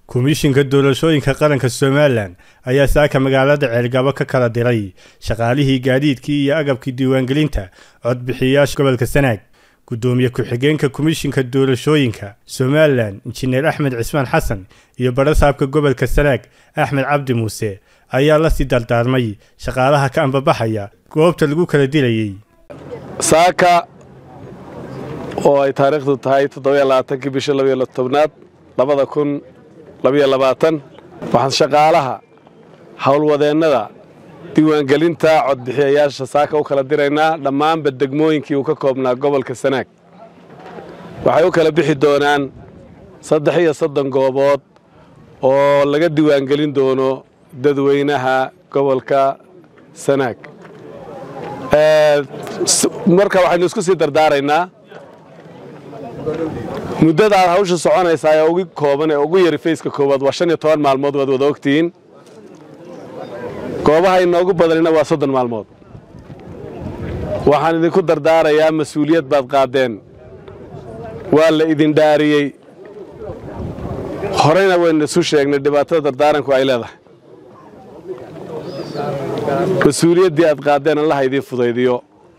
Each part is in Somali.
komishinka doorashooyinka qaranka somalilan ayaa saaka magaalada ceelgabo ka kala diray shaqaalihii gaadiidkii iyo agabkii diiwaangelinta codbixiyayaasha gobolka sanaag guddoomiye ku-xigeenka komishinka doorashooyinka somalilan injineer axmed cismaan xasan iyo barasaabka gobolka sanaag axmed cabdi muuse ayaa lasii dardaarmay shaqaalaha ka ambabaxaya goobta lagu kala dilayey saaka oo ay taariikhdu tahay toddobaaaankii bisha labaiyo tobnaad labada kun labaiyo labaatan waxaan shaqaalaha howlwadeennada diiwaangelinta codbixiyayaasha saaka u kala diraynaa dhammaanba degmooyinkii uu ka koobnaa gobolka sanaag waxay u kala bixi doonaan saddex iyo soddon goobood oo laga diiwaangelin doono dadweynaha gobolka sanaag marka waxaynu isku sii dardaaraynaa muddada aad hawsha soconaysaa ee ugu kooban ee ugu yari fayska koowaad waa shan iyo toban maalmood waad wada ogtihiin goobaha inoogu badanina waa soddon maalmood waxaan idinku dardaarayaa mas-uuliyad baad qaadeen waa la idin dhaariyey horeyna waynu isu sheegnay dhibaatada dardaaranku ay leedahay mas-uuliyaddii aad qaadeen allaha idiin fudaydiyo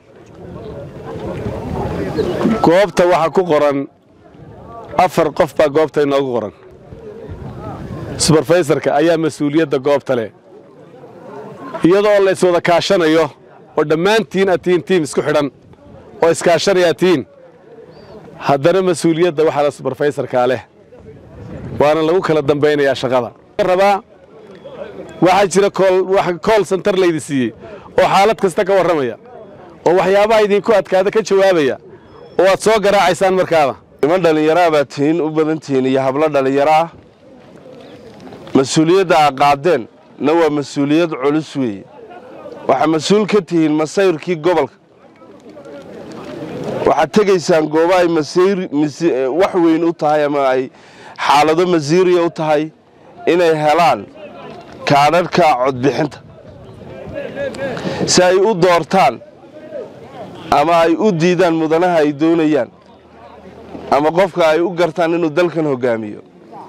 goobta waxaa ku qoran afar qof baa goobta inoogu qoran subarfaysarka ayaa mas-uuliyadda goobta leh iyadoo la iswada kaashanayo oo dhammaantiin aad tihiin tiim isku xidhan oo iskaashanaya tihiin haddana mas-uuliyadda waxaa la subarfaysarkaa leh waana lagu kala dambaynayaa shaqada rabaa waxaa jira kool santar laydi siiyey oo xaalad kasta ka warramaya oo waxyaabaha idinku adkaada ka jawaabaya oo aad soo garaacaysaan markaada niman dhallinyaraa baad tihiin u badan tihiin iyo hablo dhallinyaro ah mas-uuliyadda aa qaadeen na waa mas-uuliyad culus weeye waxaa mas-uul ka tihiin masayrkii gobolka waxaad tegaysaan goobo ay wax weyn u tahay ama ay xaalado masiiriya u tahay inay helaan kaadhadhka codbixinta si ay u doortaan ama ay u diidaan mudanaha ay doonayaan ama qofka ay u gartaan inuu dalkan hoggaamiyo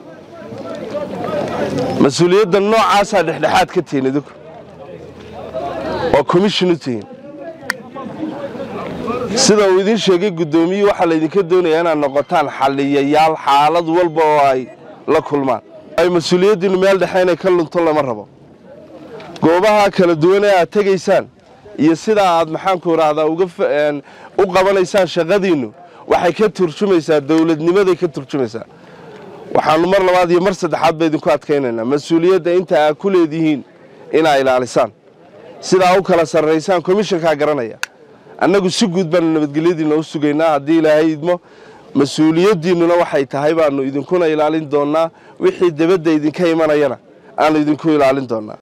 mas-uuliyadda noocaasaa dhexdhexaad ka tihiin idinku waa commission u tihiin sida uu idiin sheegay guddoomiyii waxaa laydinka doonayaa inaad noqotaan xalliyayaal xaalad walba oo ay la kulmaan ay mas-uuliyaddiinnu meel dhexe inay ka lunto lama rabo goobaha kala duwan ee aad tegaysaan iyo sidaa aad maxaanku idhaahdaa u qabanaysaan shaqadiinnu waxay ka turjumaysaa dowladnimaday ka turjumaysaa waxaannu mar labaad iyo mar saddexaad ba idinku adkaynaynaa mas-uuliyadda inta aad ku leedihiin inaa ilaalisaan sidaa u kala sarraysaan komishankaa garanaya annagu si guud baanu nabadgelyadiinna u sugaynaa haddii ilaahay idmo mas-uuliyaddiinnuna waxay tahay baannu idinkuna ilaalin doonnaa wixii debadda idinka imanayana aanu idinku ilaalin doonnaa